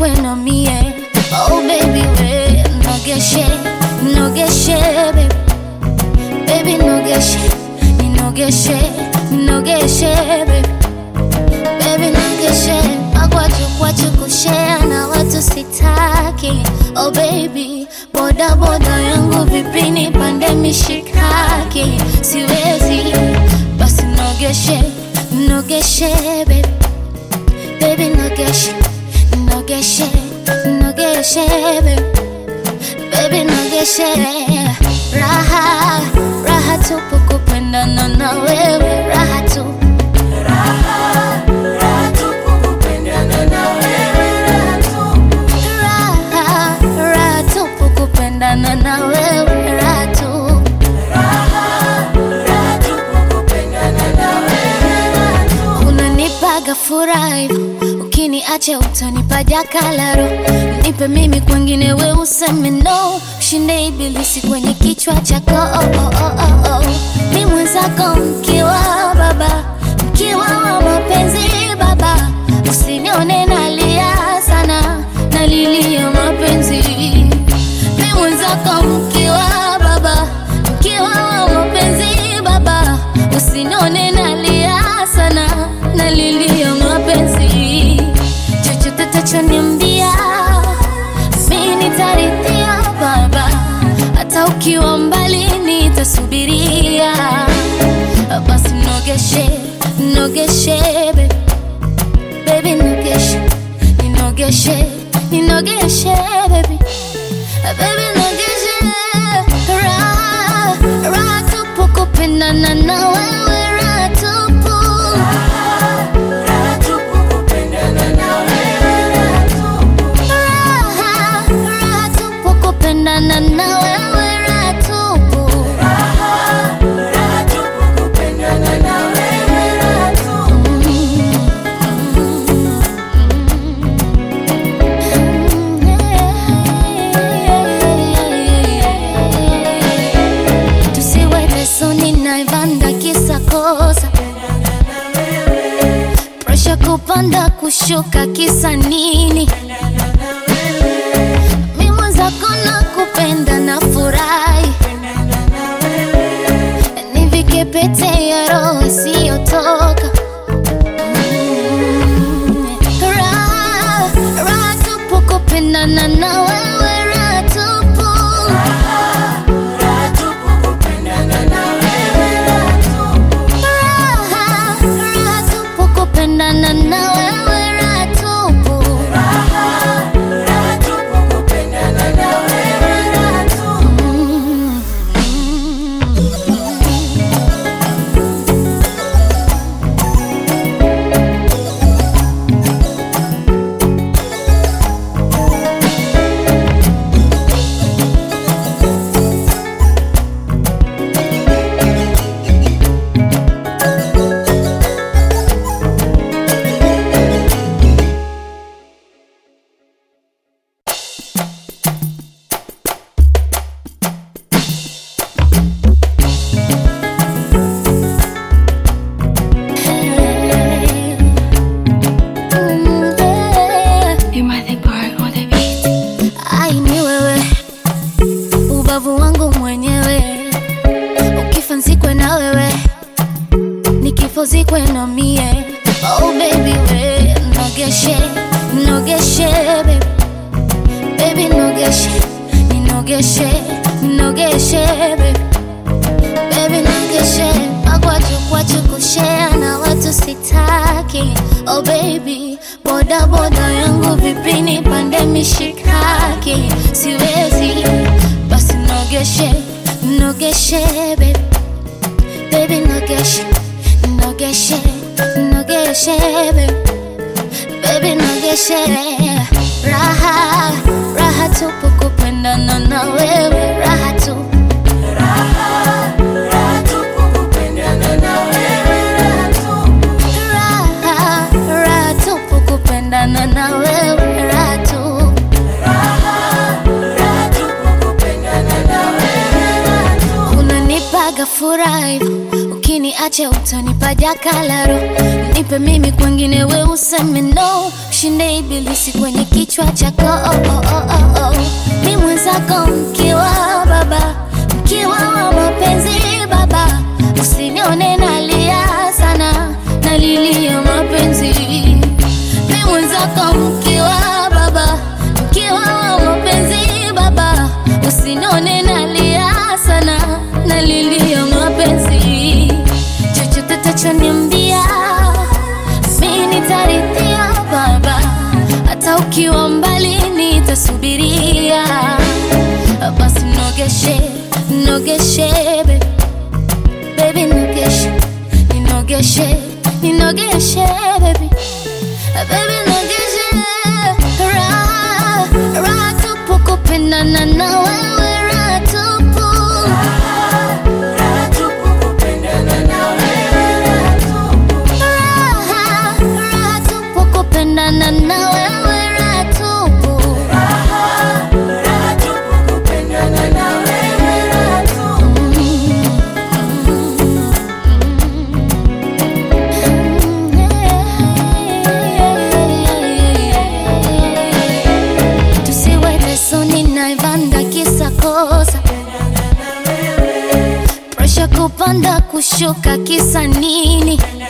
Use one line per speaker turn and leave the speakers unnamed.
uzikwe na mie oh baby we nogeshe nogeshe baby baby nogeshe ninogeshe ninogeshe baby baby nogeshe magwaju kwachu kushea na watu sitaki oh baby boda boda yangu vipini pande mishikaki siwezi basi nogeshe nogeshe baby baby nogeshe nogeshe nogeshe baby baby nogeshe raha raha tupu kupendana na wewe raha tu raha raha tupu kupendana na wewe raha tu unanipaga furaha hivyo ukiniacha utanipa jakalaro nipe mimi kwengine we useme no shinde ibilisi kwenye kichwa chako oh, oh, oh, oh, oh. ni mwenzako mkiwa baba mkiwa wa mapenzi baba usinione nalia sana nalilia mapenzi ni mwenzako mkiwa baba mkiwa wa mapenzi baba usinione nalia sana nalilia mapenzi chochote tachoniambia mi nitarithia baba hata ukiwa mbali nitasubiria basi nogeshe nogeshe baby. baby nogeshe ninogeshe ninogeshe baby baby nogeshe raha raha tupu kupendana na wewe raha tupu raha raha tupu kupendana na wewe raha tupu tusiwe lesoni naivanda kisa kosa presha kupanda kushuka kisa nini mi mwenzako na kupenda na furahi nivike pete ya roho isiyotoka Mm. Raha, raha tupu kupendana na wewe raha tupu raha raha tupu kupendana na wewe raha tupu Ai ni wewe ubavu wangu mwenyewe ukifa nzikwe na wewe nikifo zikwe na mie oh baby we nogeshe nogeshe baby baby nogeshe ninogeshe ninogeshe baby baby nogeshe magwaju kwachu kushea na watu sitaki oh baby boda boda yangu vipini pande mishikaki siwezi basi nogeshe nogeshe baby baby nogeshe nogeshe nogeshe baby baby nogeshe raha raha tupu kupendana na wewe raha tu raha raha tupu kupendana na wewe raha tu unanipaga furaha hivyo ukiniacha utanipa jakalaro nipe mimi kwengine we useme no shinde ibilisi kwenye kichwa chako oh, oh, oh, oh, oh. mi mwenzako mkiwa baba mkiwa wa mapenzi baba usinione nalia sana nalilia mapenzi mi mwenzako mkiwa baba mkiwa wa mapenzi baba usinione nalia sana nalilia mapenzi chochote tachoniambia mi nitarithia baba hata ukiwa mbali nitasubiria basi nogeshe nogeshe baby baby nogeshe ninogeshe ninogeshe baby baby nogeshe raha raha tupu kupendana na wewe raha tupu raha raha tupu kupendana na wewe raha tupu tusiwe tesoni naivanda kisa kosa presha kupanda kushuka kisa nini